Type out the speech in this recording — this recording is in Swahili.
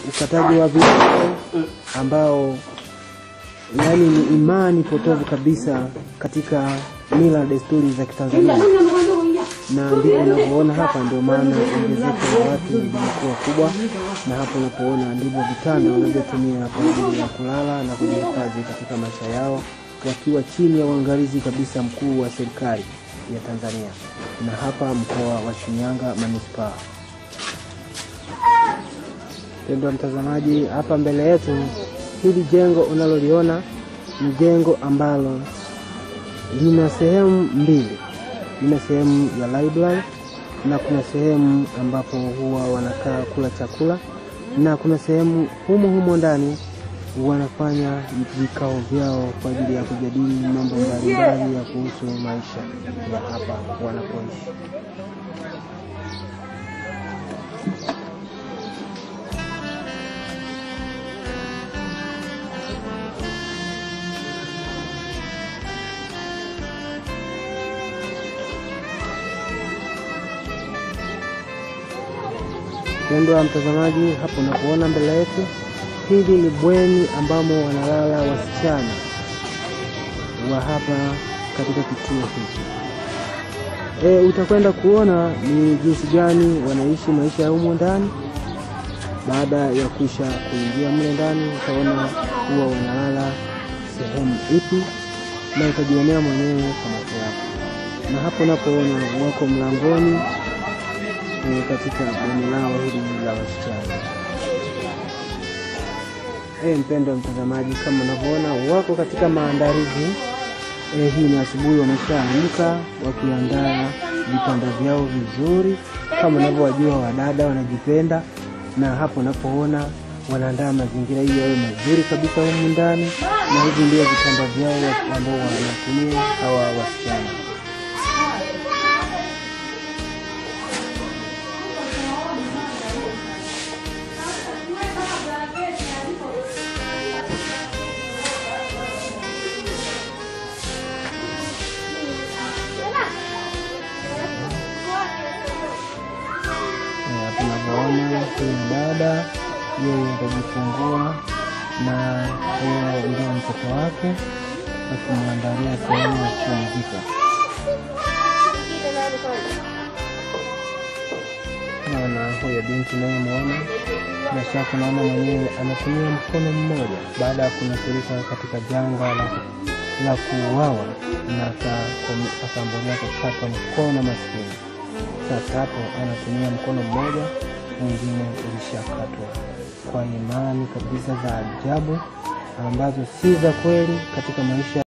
ukataji wa video ambao yaani ni imani potovu kabisa katika mila na desturi za Kitanzania, na ndivyo unavyoona hapa. Ndio maana ongezeko la watu limekuwa kubwa, na hapo unapoona ndivyo vitanda wanavyotumia kwa ajili ya kulala na kujihifadhi katika maisha yao, wakiwa chini ya uangalizi kabisa mkuu wa serikali ya Tanzania, na hapa mkoa wa Shinyanga manispaa. Mpendwa mtazamaji, hapa mbele yetu hili jengo unaloliona ni jengo ambalo lina sehemu mbili. Lina sehemu ya library na kuna sehemu ambapo huwa wanakaa kula chakula, na kuna sehemu humo humo ndani wanafanya vikao vyao kwa ajili ya kujadili mambo mbalimbali ya kuhusu maisha ya hapa wanapoishi. Mpendwa mtazamaji, hapo unapoona mbele yetu, hili ni bweni ambamo wanalala wasichana wa hapa katika kituo hiki. E, utakwenda kuona ni jinsi gani wanaishi maisha ya humo ndani. Baada ya kuisha kuingia mle ndani, utaona huwa wanalala sehemu ipi, na utajionea mwenyewe kwa macho yako. Na hapo unapoona wako mlangoni e, katika bweni lao hili la wasichana. E, mpendwa mtazamaji, kama unavyoona wako katika maandalizi e, hii ni asubuhi, wameshaamka wakiandaa vitanda vyao vizuri, kama unavyowajua wadada wanajipenda, na hapo unapoona wanaandaa mazingira hiyo yawe mazuri kabisa humu ndani, na hivi ndio vitanda vyao ambao wanatumia hawa wasichana. tunavyoona huyu dada yeye atajifungua na huyo ndio mtoto wake akimwandalia sehemu ya kupumzika. Naona huyo binti nayemwona bila shaka, naona mwenyewe anatumia mkono mmoja baada ya kunusurika katika janga la, la kuuawa na akaambulia kukatwa mkono maskini. Sasa hapo anatumia mkono mmoja, mwingine ulishakatwa, kwa imani kabisa za ajabu ambazo si za kweli katika maisha